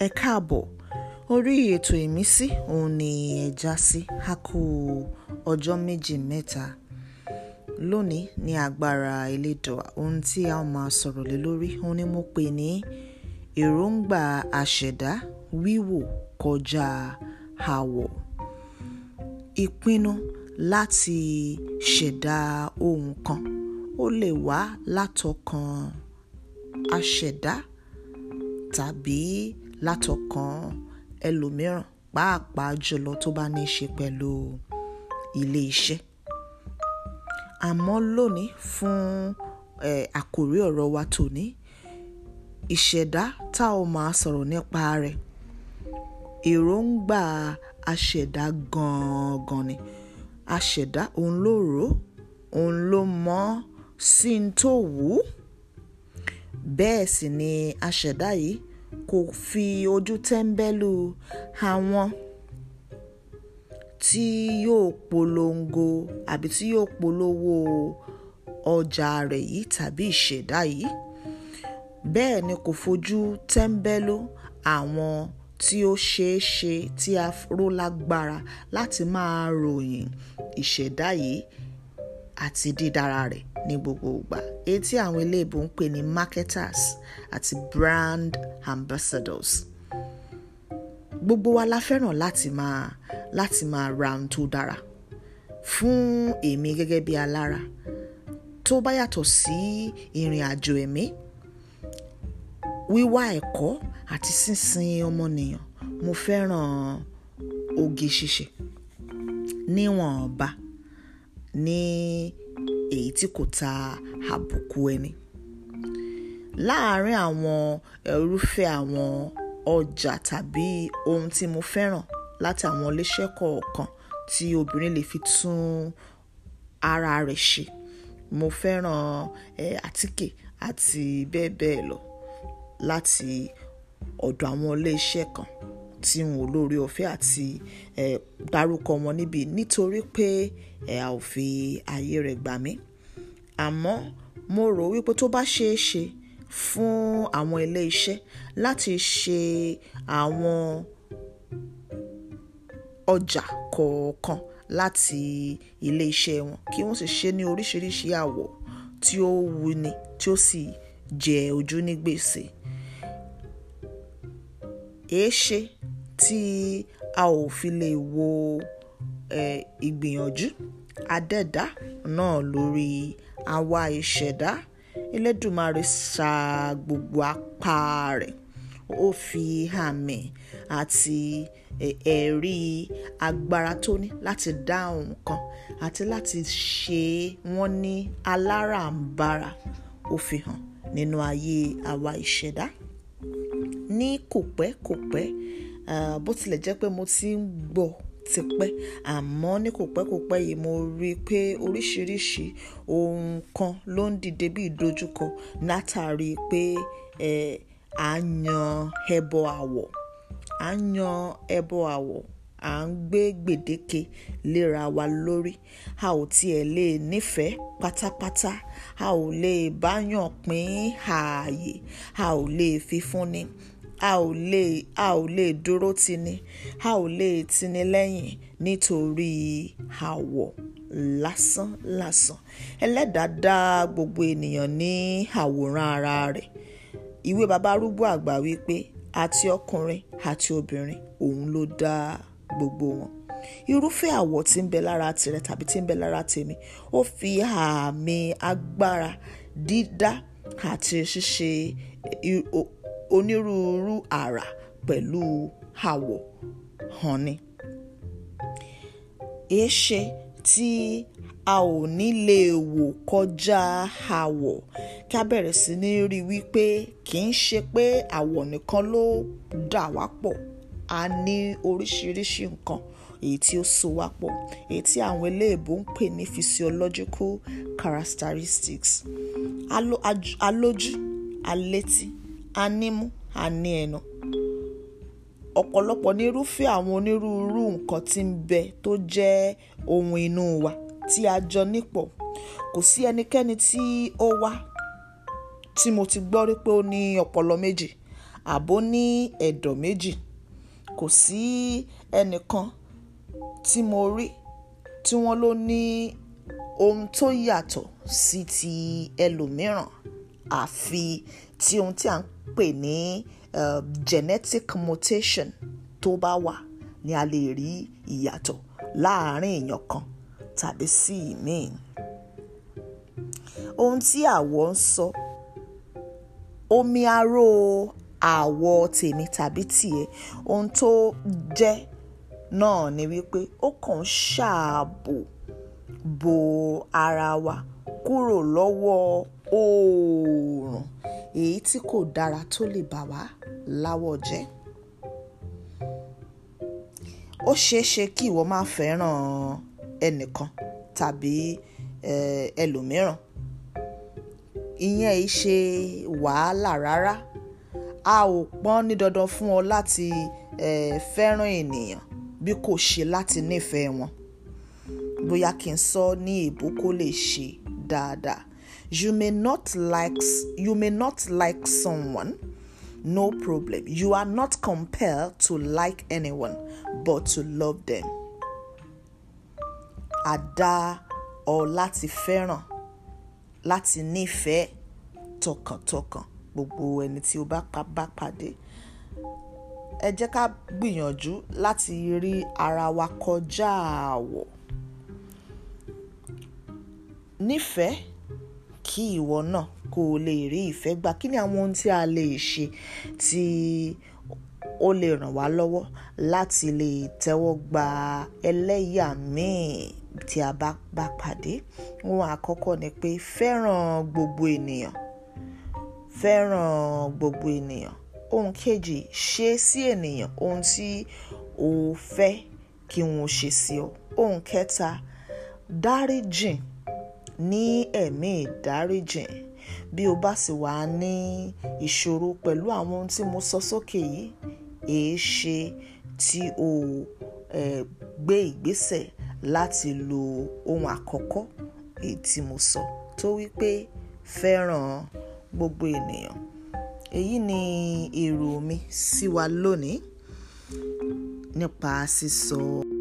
ẹ káàbọ̀ orí ètò ìmísí òun ni ẹ já sí a kú ọjọ́ méjì mẹ́ta lónìí ní agbára elédùà ohun tí a máa sọ̀rọ̀ lé lórí òun ni mo pè ní èròǹgbà àṣẹ̀dá wíwò kọjá àwọ̀ ìpinnu láti ṣẹ̀dá ohun kan ó lè wá látọkàn aṣẹ̀dá tàbí látọkàn ẹlòmíràn pàápàá jùlọ tó bá ní í ṣe pẹ̀lú ilé iṣẹ́ àmọ́ lónìí fún eh, àkòrí ọ̀rọ̀ wa tòní ìṣẹ̀dá tá ò máa sọ̀rọ̀ nípa rẹ̀ èròǹgbà aṣẹ̀dá gangan ni aṣẹ̀dá òun ló rò ó òun ló mọ̀ ọ́ sí n tó wù ú bẹ́ẹ̀ sì ni aṣẹ̀dá yìí kò fi ojú tẹ́ńbẹ́lú àwọn tí yóò polongo àbí tí yóò polówó ọjà rẹ̀ yìí tàbí ìṣẹ̀dá yìí bẹ́ẹ̀ ni kò fojú tẹ́ńbẹ́lú àwọn tí ó ṣeé ṣe tí a ró lágbára láti máa ròyìn ìṣẹ̀dá yìí àti dídára rẹ̀ ní gbogbo ìgbà èyí tí àwọn eléèbó ń pè ní marketers àti brand ambassadors gbogbo wa la fẹ́ràn láti máa láti máa ra ohun tó dára fún èmi gẹ́gẹ́ bí alára tó bá yàtọ̀ sí ìrìn àjò ẹ̀mí wíwá ẹ̀kọ́ àti sísin ọmọnìyàn mo fẹ́ràn oge ṣíṣe níwọ̀nba ní èyí tí kò ta àbùkù ẹni láàárín àwọn irúfẹ́ àwọn ọjà tàbí ohun tí mo fẹ́ràn láti àwọn iléeṣẹ́ kọ̀ọ̀kan tí obìnrin lè fi tún ara rẹ̀ ṣe mo fẹ́ràn eh, àtíkè àti bẹ́ẹ̀ bẹ́ẹ̀ lọ láti ọ̀dọ̀ àwọn iléeṣẹ́ kan tí n ò lórí ọ̀fẹ́ àti eh, dárúkọ wọn níbi nítorí pé ẹ a ò fi ààyè rẹ̀ gbà mí àmọ́ mo rò wípé tó bá ṣeé ṣe fún àwọn ilé iṣẹ́ láti ṣe àwọn ọjà kọ̀ọ̀kan láti ilé iṣẹ́ wọn kí wọ́n sì ṣe ní oríṣiríṣi àwọ̀ tí ó wuni tí ó sì jẹ ojú ní gbèsè èéṣe tí a ò fi lè wo eh, ìgbìyànjú adẹ́dá náà lórí àwa ìṣẹ̀dá Elédùmarè sa gbogbo apá rẹ̀ ó fi àmì àti ẹ̀rí agbára tó ní láti dá nǹkan àti láti ṣe wọ́n ní aláràǹbarà ó fi hàn nínú ayé àwa ìṣẹ̀dá ní kò pẹ́ kò pẹ́ uh, bó tilẹ̀ jẹ́ pé mo ti ń gbọ́ tipẹ́ àmọ́ ní kò pẹ́ kò pẹ́ yìí mo rí i pé oríṣiríṣi ohun kan ló ń dìde bí ìdojúkọ látàrí pé à ń yan ẹbọ àwọ̀ à ń yan ẹbọ àwọ̀ à ń gbé gbèdéke léra wa lórí a ò tiẹ̀ lè nífẹ̀ẹ́ pátápátá a ò lè báyàn pín ààyè a ò lè fi fúnni a ò lè a ò lè dúró tini a ò lè tini lẹ́yìn nítorí àwọ̀ lásán lásán ẹlẹ́dàá dá gbogbo ènìyàn ní àwòrán ara rẹ̀ ìwé baba arúgbó àgbà wípé àti ọkùnrin àti obìnrin òun ló dá gbogbo wọn irúfẹ́ àwọ̀ tí ń bẹ lára tirẹ̀ tàbí tí ń bẹ lára tèmi ó fi àmì agbára dídá àti ṣíṣe onírúurú àrà pẹ̀lú àwọ̀ hàn ni. èéṣe tí a ò ní lè wò kọjá àwọ̀ kí a bẹ̀rẹ̀ sí ní rí wípé kì í ṣe pé àwọ̀ nìkan ló dà wá pọ̀ a ní oríṣiríṣi nǹkan èyí tí ó so wá pọ̀ èyí tí àwọn eléèbó ń pè ní physiological characteristics alójú alétí anímú àní ẹnu ọ̀pọ̀lọpọ̀ ní irúfẹ́ àwọn onírúurú nǹkan tí ń bẹ tó jẹ́ ohun inú wa tí a jọ nípọ̀ kò sí ẹnikẹ́ni tí ó wá tí mo ti gbọ́ rí pé ó ní ọpọlọ méjì àbó ní ẹ̀dọ̀ méjì kò sí ẹnìkan tí mo rí tí wọ́n ló ní ohun tó yàtọ̀ sí ti ẹlòmíràn àfi tí ohun tí a ń pè ní uh, genetic mutation tó bá wà ni a lè rí ìyàtọ̀ láàárín èèyàn kan tàbí sí ìmíì ohun tí àwọ̀ ń sọ omi aró àwọ̀ tèmi tàbí tiẹ̀ ohun tó jẹ́ náà ni wípé ó kàn ń ṣààbò bo ara wa kúrò lọ́wọ́ oòrùn èyí tí kò dára tó lè bà wá láwọ̀ jẹ́ ó ṣeé ṣe kí ìwọ máa fẹ́ràn ẹnìkan tàbí ẹlòmíràn ìyẹn ì ṣe wàhálà rárá a ò pọ́n ní dandan fún ọ láti fẹ́ràn ènìyàn bí kò ṣe láti nífẹ̀ẹ́ wọn bóyá kí n sọ ní èbó kó lè ṣe dáadáa you may not like you may not like someone no problem you are not compelled to like anyone but to love them a dá ọ láti fẹ́ràn láti nífẹ̀ẹ́ tọkàntọkàn gbogbo ẹni tí o bá bá pàdé ẹ jẹ́ ká gbìyànjú láti rí ara wa kọjá àwọ̀ nífẹ̀ẹ́ kí ìwọ náà kó o lè rí ìfẹ́ gbà kí ni àwọn ohun tí a lè ṣe tí ó lè ràn wá lọ́wọ́ láti lè tẹ́wọ́ gba ẹlẹ́yà míì tí a bá bá pàdé ohun àkọ́kọ́ ni pé fẹ́ràn gbogbo ènìyàn fẹ́ràn gbogbo ènìyàn ohun kejì ṣe sí ènìyàn ohun tí o fẹ́ kí wọ́n ṣe sí ọ ohun kẹta dáríjìn ní ẹ̀mí ìdáríjìn bí o bá sì wà ní ìṣòro pẹ̀lú àwọn ohun tí mo sọ sókè yìí èé ṣe tí o eh, gbé ìgbésẹ̀ láti lo ohun àkọ́kọ́ èyí tí mo sọ tó wípé fẹ́ràn gbogbo ènìyàn èyí ni èrò mi sí wa lónìí nípa sísọ